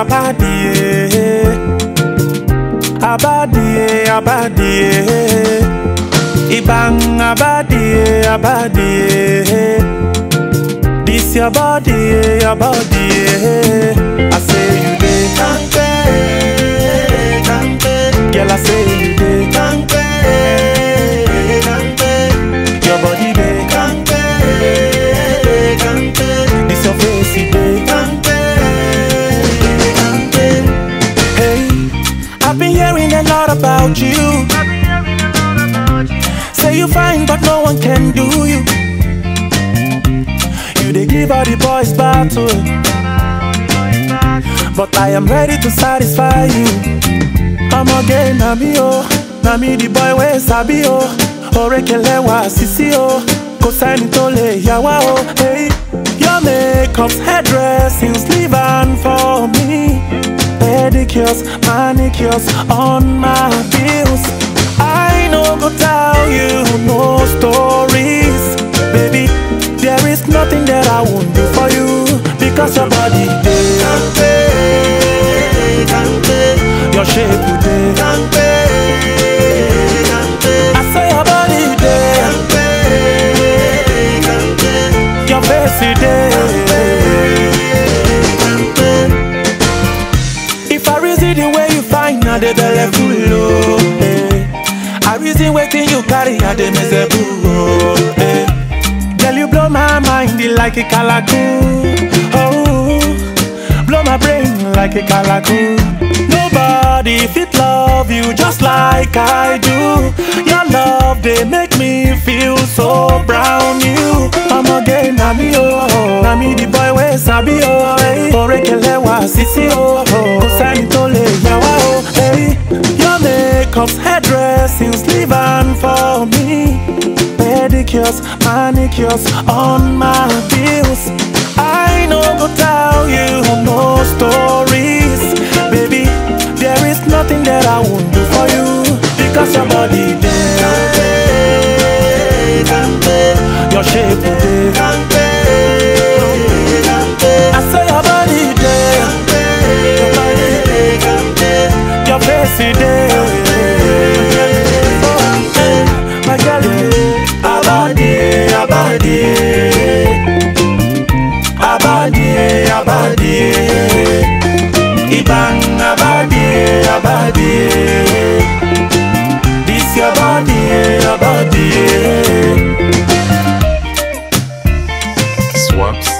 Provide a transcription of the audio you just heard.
abadie, abadie, abadie. Ibang abadie, abadie. This your body, your body. I say you dey kampe, kampe. Girl, I say you dey kampe, kampe. Your body dey kampe, kampe. This your face, it dey kampe, kampe. Hey, I've been hearing a lot about you. Say you fine, but no one can do you. You dey give all the boys battle. But I am ready to satisfy you. I'm again, na me oh, na me the boy wey sabi oh. Orekelewa sisi oh, kò sẹ́ni tó lè yà wá oh. Hey, your makeup's hairdressing, sleeve and for me. Pedicures, manicures on my bills. I no go tell you no stories, baby. There is nothing that I won't do for you because your body dey kampe, kampe. Your shape you dey kampe, kampe. I say your body dey kampe, kampe. Your face you dey kampe. If I reason the way you find, now the belle full oh. eh. I reason waiting you carry, I dey miserable oh. eh. Girl, you blow my mind like a calacoon. Oh, blow my brain like a calacoon. Nobody fit love you just like I do. Your love they make me feel so brown. You, I'm again, na me oh, na me the boy wey sabi oh. Hey, Orekelewa sisi oh, kò sẹ́ni tó lè yà wá oh. Hey, your makeup's hairdressing, sleeve and for me. pedicures, manicures on my bills. I no go tell you no stories, baby. There is nothing that I won't do for you because your body dey kampe, your shape dey kampe, I say your body dey your body dey kampe, your face dey. My girl, abadie, abadie, abadie, abadie, ibang abadie, abadie. This your body, your body. Swaps